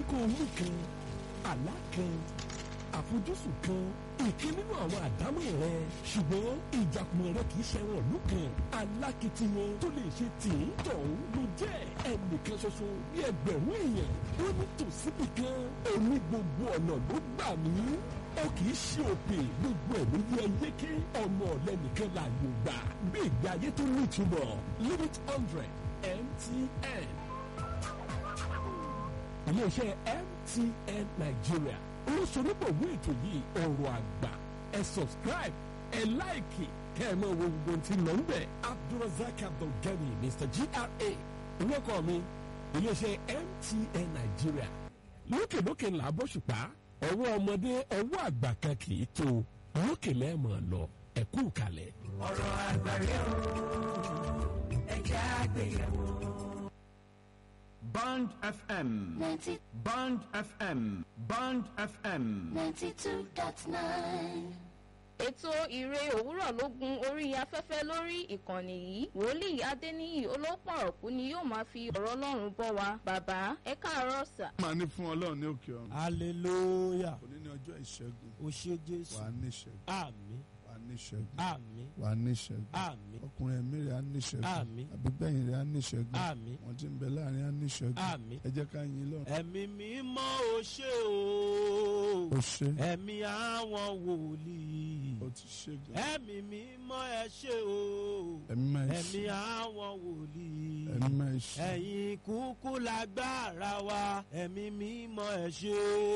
ní kó o mú kan àlá kan àfojúsùn kan ìkan nínú àwọn àdámọ̀ rẹ ṣùgbọ́n ìjàkùmọ̀ rẹ kì í ṣẹ̀wọ̀n ìlú kan alákìtiyan tó lè ṣe tì í tọ̀hún ló jẹ́ ẹnìkan ṣoṣo bí ẹgbẹ̀rún èèyàn ó ní tòsíbì kan òní gbogbo ọ̀nà ló gbà mí ó kì í ṣe òpè gbogbo ẹ̀ ló yẹ yéké ọmọ ọ̀lẹ́nìkan láàyò gbà bí ìgbé ayé tó ní ìtumọ̀ limit hundred MTN iléeṣẹ́ MTN Nigeria olóṣèlúbọ̀wé ètò yìí ọ̀rọ̀ àgbà ẹ subscribe ẹ láìkì kẹ́ ẹ máa wo gbogbo tí lọ ń bẹ̀ Abdulrasaq Abdulgani Mr GRA orúkọ mi iléeṣẹ́ MTN Nigeria lókèlókè ńlá bóṣùpá ọwọ́ ọmọdé ọwọ́ àgbà kan kì í tó lókè lẹ́ẹ̀mọ̀ lọ ẹ̀kú kalẹ̀. ọ̀rọ̀ àgbàre o ẹ̀jẹ̀ àgbéyẹ̀wò. Band FM. 90, Band FM. Band FM. 92.9. ètò ìre òwúrọ̀ ló gun orí afẹ́fẹ́ lórí ìkànnì yìí wòlíì adéníyì olópọ̀ ọ̀kú ni yóò máa fi ọ̀rọ̀ ọlọ́run bọ́ wa bàbá ẹ káàárọ̀ sà. máa ní fún ọlọ́run ní òkè ọ̀run. hallelujah òní ní ọjọ́ ìṣẹ́gun o ṣé jésù wà á ní ìṣẹ́gun àmín wà á ní ìṣẹ́gun àmín wà á ní ìṣẹ́gun àmín ọkùnrin ẹ̀mí rẹ̀ á ní ìṣẹ́gun Àmín. àbígbẹ̀yìn rẹ̀ á ní ìṣẹ́gun àmín wọ́n ti ń bẹ láàrin á ní ìṣẹ́gun àmín. ẹ jẹ́ ká yin lọ́run. ẹ̀mí mímọ́ o ṣé o ó ṣe ẹ̀mí àwọn wòlíì ó ti ṣe gan. ẹ̀mí mímọ́ ẹ ṣé o ẹ̀mí máa ń ẹ̀mí ṣe àwọn wòlíì ẹ̀mí máa ń ṣe. ẹ̀yin kúkú lágbára wa ẹ̀mí mímọ́ ẹ ṣé.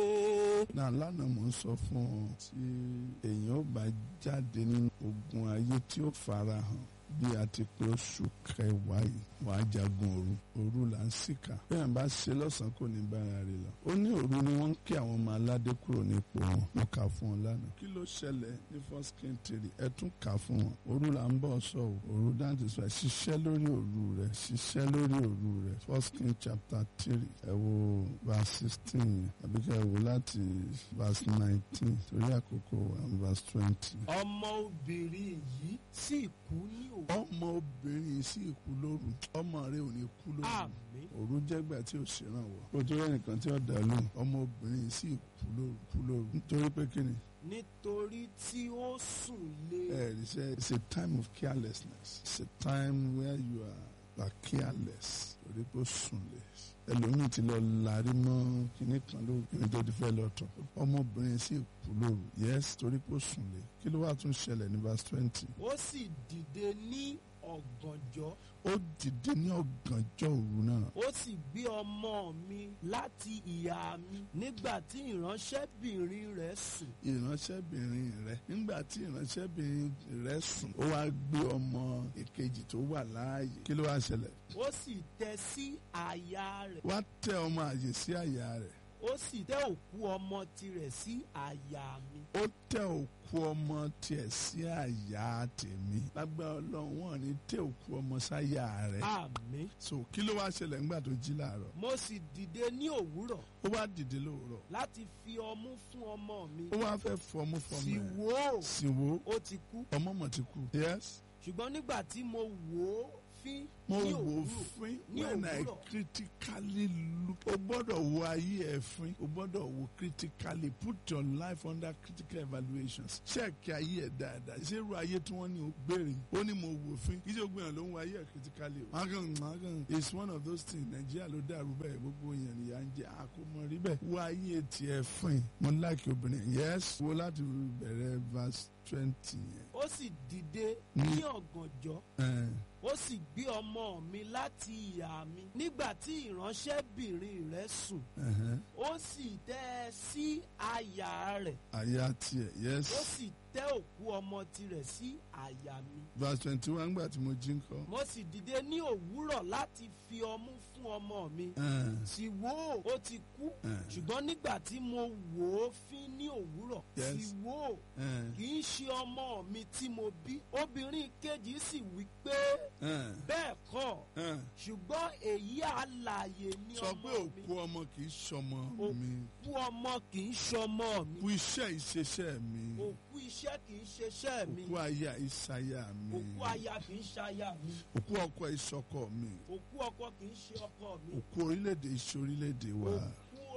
náà lánàá mò ń sọ fún ọ tí èèyàn ó bá jáde nínú ogun ayé tí ó fara hàn bí a ti pé oṣù kẹwàá yìí wàá jagun òru òru là ń sìkà bẹ́ẹ̀ bá ṣe lọ́sàn-án kò ní bára rẹ̀ lọ. ó ní òru ni wọ́n ń kí àwọn ọmọ aládé kúrò nípò wọn mo kà fún ọ lánàá. kí ló ṣẹlẹ̀ ní first king three ẹ tún kà fún wọn. òru là ń bọ̀ sọ o òru dáńtì sọ ṣiṣẹ́ lórí òru rẹ̀ ṣiṣẹ́ lórí òru rẹ̀ first king chapter three ẹ wo verse sixteen yẹn àbí ká ẹ wo láti verse nineteen torí àkókò wa verse twenty. ọmọ obìnrin yìí sì kú ní òwú. ọmọ obìnrin yìí sì kú lóru ọmọ rẹ ò ní kú lóru àmín òru jẹ́gbà tí ò ṣèrànwọ́ kó tó rẹ́ nìkan tí ó dà lóhùn ọmọ obìnrin yìí sì kú lóru kú lóru nítorí pé kí ni nítorí tí ó sùn lé. ẹ ẹ ṣe it's a time of carelessness it's a time where you are, are careless torí pé ó sùn lé ẹlòmíì ti lọ lárí mọ́ kíní kan lóru kíní tó ti fẹ́ lọ tọ̀ ọmọbìnrin sì kú lóru yes torí pé ó sùn lé kí ló wà tún ṣẹlẹ̀ ní verse twenty ó sì dìde ní ọ̀gànjọ́ ó dìde ní ọ̀gànjọ́ òru náà ó sì gbé ọmọ mi láti ìyá mi nígbà tí ìránṣẹ́bìnrin rẹ̀ sùn ìránṣẹ́bìnrin rẹ̀ nígbà tí ìránṣẹ́bìnrin rẹ̀ sùn ó wá gbé ọmọ ìkejì tó wà láàyè kí ló wá ṣẹlẹ̀ ó sì tẹ́ sí àyà rẹ̀ wá tẹ ọmọ àyè sí àyà rẹ̀ ó sì tẹ́ òkú ọmọ tirẹ̀ sí àyà mi ó tẹ òkú ọmọ tiẹ̀ sí àyà tèmi lágbára ọlọ́run wọn ní tẹ òkú ọmọ sáyà rẹ̀ àmín so kí ló wá ṣẹlẹ̀ nígbà tó jí làárọ̀ mo sì dìde ní òwúrọ̀ ó wá dìde lóòrọ̀ láti fi ọmú fún ọmọ mi ó wá fẹ́ fọmú fọmọ sì ẹ̀ wò ó sì wò ó ó ti kú ọmọ mọ̀ ti kú yes ṣùgbọ́n nígbà tí mo wò ó fín mo ní wò ó òwúrọ̀ fín ní when I òwúrọ̀. critically look o gbọ́dọ̀ wo ayé ẹ̀ fín o gbọ́dọ̀ wo critically put your life under critical evaluations check ayé ẹ̀ dáadáa ṣé irú ayé tí wọ́n ní o gbèrè ó ní mo wò fín kí ṣe o gbìyànjú ló ń wo ayé ẹ̀ critically o. magan magan it's one of those things Nàìjíríà ló dàrú bẹ́ẹ̀ gbogbo èèyàn nìyà ń jẹ́ àkómọ rí bẹ́ẹ̀ wo ayé tiẹ̀ fín mo like obìnrin yes wo láti bẹ̀rẹ̀ verse twenty yẹn. ó sì dìde Mm. ní ọ̀gànjọ́ Eh, ó sì gbé ọmọ mi láti ìyá mi nígbà tí ìránṣẹ́bìnrin rẹ̀ sùn ẹhẹ́n. ó sì tẹ́ ẹ sí àyà rẹ̀ àyà tiẹ̀ yes. ó sì tẹ́ òkú ọmọ tirẹ̀ sí àyà mi verse twenty one gbà tí mo jí ń kọ́. mo sì dìde ní òwúrọ̀ láti fi ọmú fún ọmọ mi Eh, sì wò ó ó ti kú eh, ṣùgbọ́n nígbà tí mo wò ó fín ní òwúrọ̀ Yes. sì wò ó eh, kì í ṣe ọmọ mi tí mo bí obìnrin kejì sì wí pé eh, bẹ́ẹ̀ kọ́ eh. ṣùgbọ́n èyí àlàyé ní sọ ọmọ pé mi òkú ọmọ kì í ṣọmọ Òkú mi òkú ọmọ kì í ṣọmọ mi òkú iṣẹ́ ìṣeṣẹ́ mi òkú iṣẹ́ kì í ṣeṣẹ́ mi òkú aya ìṣayà mi òkú aya kì í ṣaya mi òkú ọkọ ìṣọkọ mi òkú ọkọ kì í ṣe ọkọ mi òkú orílẹ̀-èdè ìṣe orílẹ̀-èdè wa òkú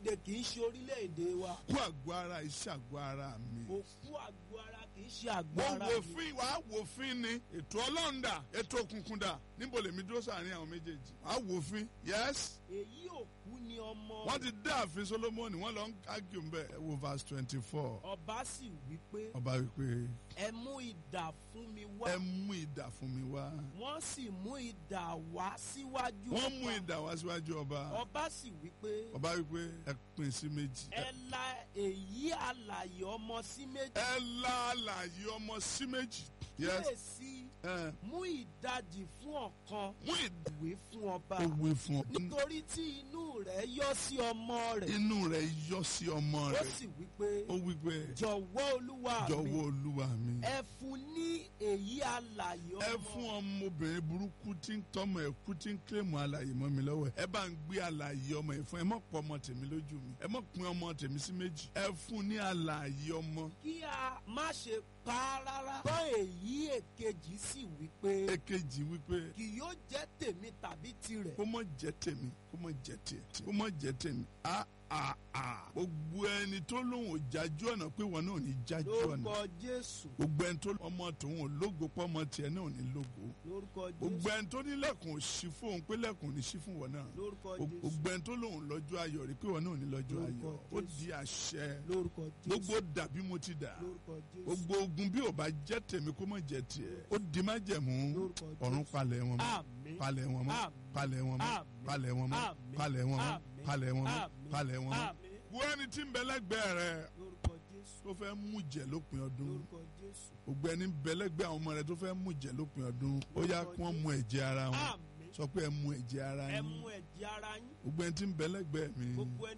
orílẹ̀-èdè kì í ṣe orílẹ̀-èdè wa kú àgọ́ ara iṣẹ́ àgọ́ ara mi. òkú àgọ́ ara kì í ṣe mo àgọ́ ara wò mi fín wàá wò fín ni ètò ọlọ́run dà ètò òkùnkùn dà níbo lèmi dúró sàárín àwọn méjèèjì wàá wò fín yes èyí òkú ni ọmọ wọ́n ti dá ààfin solomoni wọ́n lọ ń kági ń bẹ̀ ẹ wo verse twenty four ọba sì wí pé ọba wípé ẹ mú idà fún mi wá ẹ mú idà fún mi wá wọ́n sì mú idà wá síwájú wọ́n mú ọba. idà wá síwájú ọba ọba sì wí pé ọba wípé ẹ pín sí méjì ẹ la èyí alàyè ọmọ sí méjì ẹ la àlàyé ọmọ sí méjì yes kíyèsí ẹ mú ìdajì fún ọ̀kan mú idà ìwé fún ọba ó wí fún ọ nítorí tí inú rẹ̀ yọ sí ọmọ rẹ̀ inú rẹ̀ yọ sí ọmọ ó rẹ̀ sì wí pé ó wípé jọ̀wọ́ olúwa mi jọ̀wọ́ olúwa mi. ẹ fún ní èyí alàyè ọmọ ẹ fún ọmọbìnrin burúkú tí ń tọmọ ẹ kú tí ń kílèmù alàyè mọ́ mi lọ́wọ́ ẹ bá ń gbé alàyè ọmọ ẹ fún ẹ mọ̀ pọ̀ ọmọ tèmi lójú mi ẹ mọ̀ pín ọmọ tèmi sí méjì ẹ fún ní alàyè ọmọ kí a má ṣe pa á rárá gbọ́ èyí èkejì sì wí pé èkejì wípé kì yóò jẹ́ tèmi tàbí tirẹ̀ kó mọ̀ jẹ́ tèmi kó mọ̀ jẹ́ tiẹ̀ kó mọ̀ jẹ́ tèmi a a a gbogbo ẹni tó lóun ò jájú ọ̀nà pé wọn náà ò ní jájú ọ̀nà lórúkọ jésù gbogbo ẹni tó ọmọ tòun ò lógo pọ́ ọmọ tiẹ̀ náà ò ní lógo lórúkọ gbogbo jésù ẹni tó ní lẹ́kùn ò sí fóun pé lẹ́kùn ò ní sí fún wọn náà lórúkọ jésù gbogbo ẹni tó lóun lọ́jọ́ ayọ̀ rí pé wọn náà ò ní lọ́jọ́ Lórúkọ ayọ̀ ó Jésù. di àṣẹ lórúkọ jésù gbogbo dàbí mo ti dà lórúkọ jésù gbogbo ogun bí ò bá jẹ́ tèmi kó má jẹ́ tiẹ̀ ó di má jẹ̀mú Lórúkọ Jésù. ọ̀run palẹ̀ wọn mọ́ àmín palẹ̀ wọn mọ́ Àmín. palẹ̀ wọn mọ́ Àmín. palẹ̀ wọn mọ́ Àmín. palẹ̀ wọn mọ́ Àmín. palẹ̀ wọn mọ́ Àmín. palẹ̀ wọn mọ́. àmín wo ẹni tí ń bẹ lẹ́gbẹ̀ẹ́ rẹ lórúkọ jésù tó fẹ́ mú jẹ lópin ọdún lórúkọ jésù gbogbo ẹni ń bẹ lẹ́gbẹ̀ẹ́ àwọn ọmọ rẹ tó fẹ́ mú jẹ lópin ọdún ó yá Lórúkọ kí wọ́n mu ẹ̀jẹ̀ ara wọn àmín sọ pé ẹ mu ẹ̀jẹ̀ ara ẹ yín mú ẹ̀jẹ̀ ara yín gbogbo ẹni tí ń bẹ lẹ́gbẹ̀ẹ́ mi gbogbo ẹni